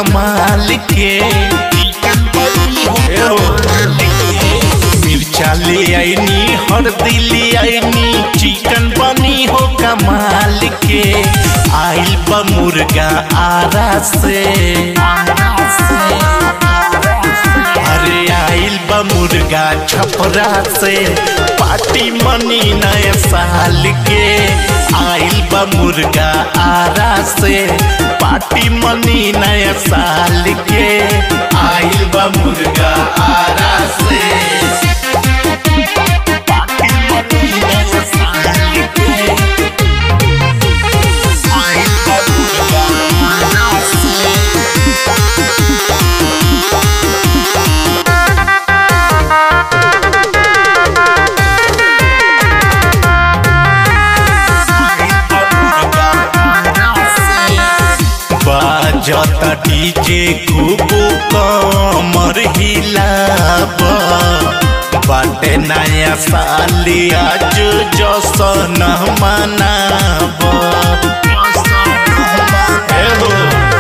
कमाल के ए हो। मिर्चा ले आईनी हल्दी ले आईनी चिकन बनी हो कमाल के आइल बा मुर्गा आरा से अरे आइल बा मुर्गा छपरा से पार्टी मनी नए साल के आइल बा मुर्गा आरा से पार्टी मनी नए साल के आइल बा मुर्गा आरा से पार्टी मनी नए साल के आइल बा मुर्गा आरा से बाजता डीजे खूब कमर हिलाब बाटे नया साल आज जसन मनाब ए हो।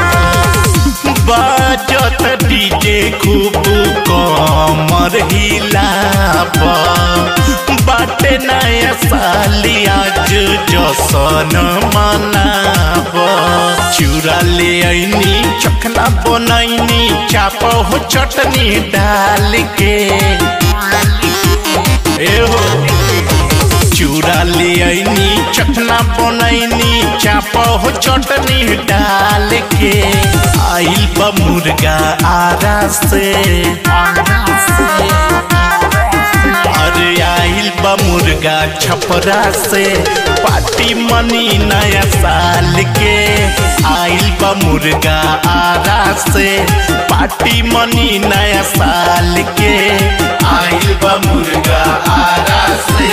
बाजत डीजे खूब कमर हिलाब बाटे नया साल आज जसन मनाब चूड़ा ले आईनी चखना बनैनी चाप हो चटनी डाल के ए हो चूड़ा ले आईनी चखना बनैनी चाप हो चटनी डाल के आइल बा मुर्गा आरा से अरे आइल बा मुर्गा छपरा से पार्टी मनी नया साल के आइल बा मुर्गा आरा से पार्टी मनी नया साल के आइल बा मुर्गा आरा से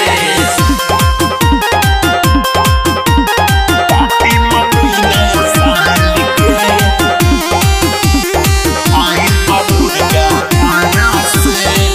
पार्टी मनी नया साल के आइल बा मुर्गा आरा से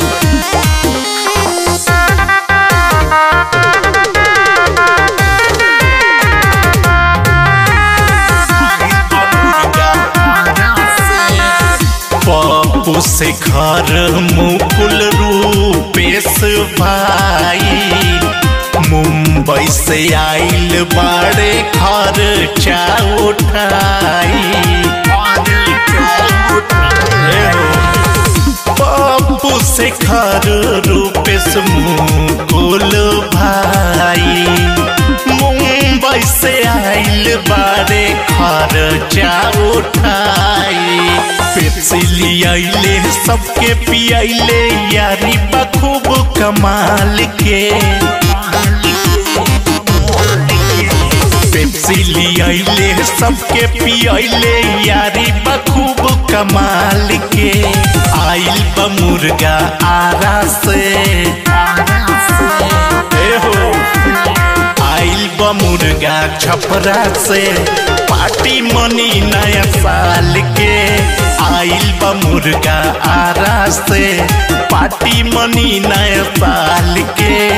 पप्पू से घर मुकुल रूपेश भाई मुंबई से आइल बाड़े खर्चा उठाई पप्पू से घर रूपेश मुकुल भाई मुंबई से आइल बारे खर्चा उठाई पेप्सी लियाइले सबके पियाइले यारी बखूब कमाल के पेप्सी लियाइले सबके पियाइले यारी बखूब कमाल के आइल बा मुर्गा आरा से ए हो आइल बा मुर्गा छपरा से पार्टी मनी नया साल के आइल बा मुर्गा आरा से पार्टी मनी नया साल के